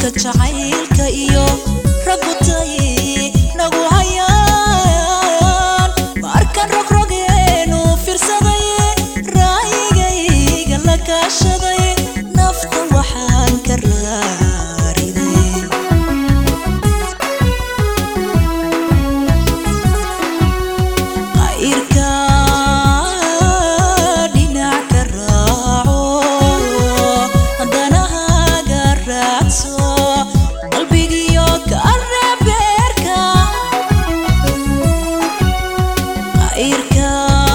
runta jacaylka iyo ragutay nagu hayaan markan rogrogeenu fiirsaday raayigayga la kaashaday nafta waxaan ka raariday qayrka dhinac ka raaco danahaaga raadso qalbigiyo ka reebeerka qayrka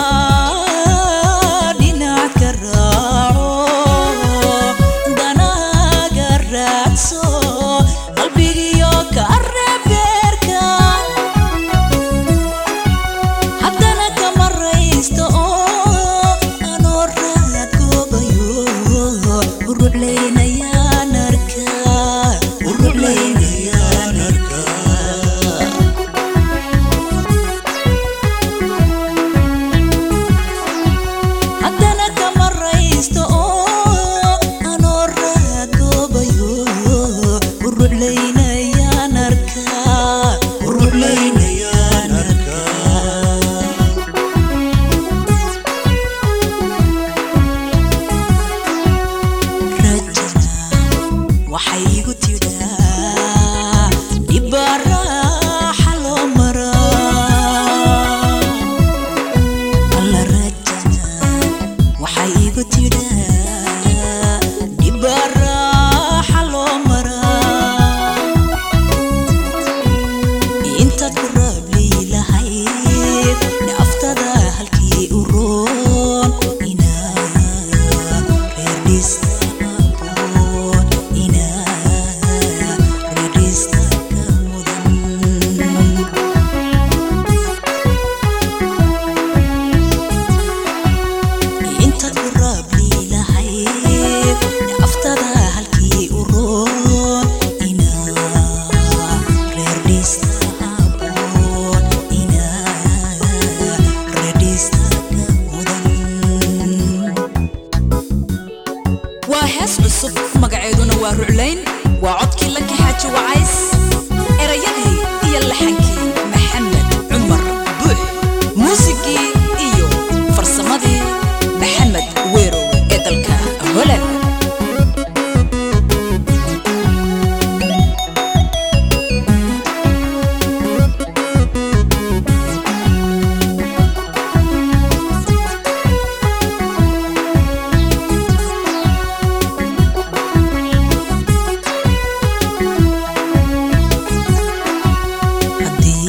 dhinac ka raaco danahaaga raadso qalbigiyo ka reebeerka haddana kama raysto oo anoo raad goobayo uruclaynayaan arkaa uruclaynayaan arkaa haddana kama raysto oo anoo raad goobayo uruclaynayaan arkaa uruclaynayaan arkaa rajana waxay igu tidhaa dhibbaa raaxa loo maraa alla rajana waxay igu tidhaa dhibbaa raaxa loo maraa intaad ku raabli lahayd naftada halkii u roon inaa reer dhista aboon inaa reer dhista ka mudan intaad ku raabli lahayd naftada halkii u roon inaa reer dhista aboon inaa reer dhista ka mudan waa hees cusub magaceeduna waa ruclayn waa codkii lanka xaaji wacays erayadii iyo laxankii maxamed cumar buux muusigii iyo farsamadii maxamed weerow ee dalka holand haddii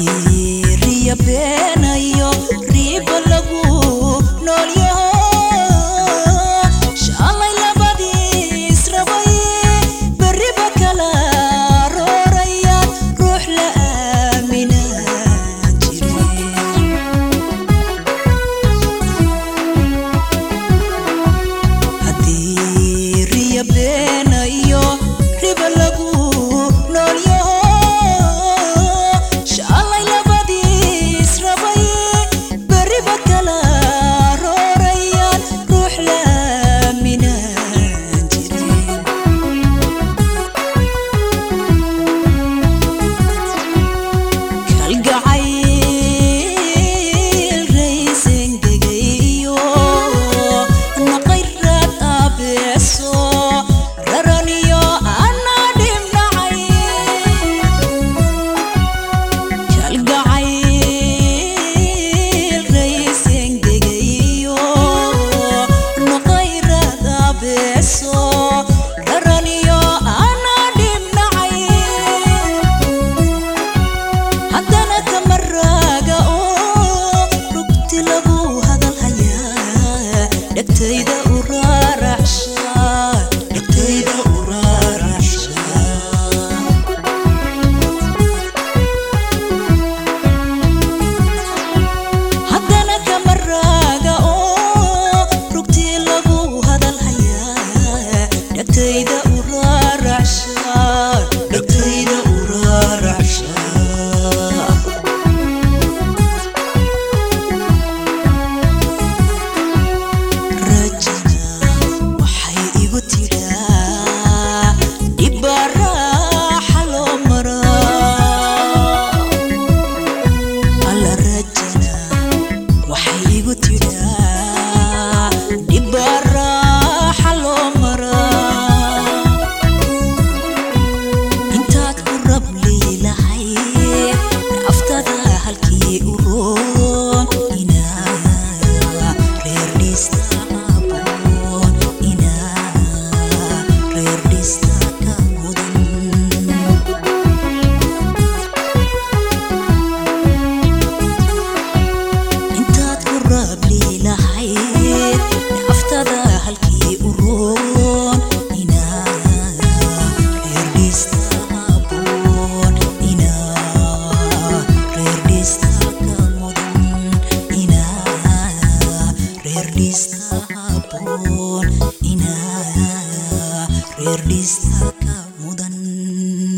mudan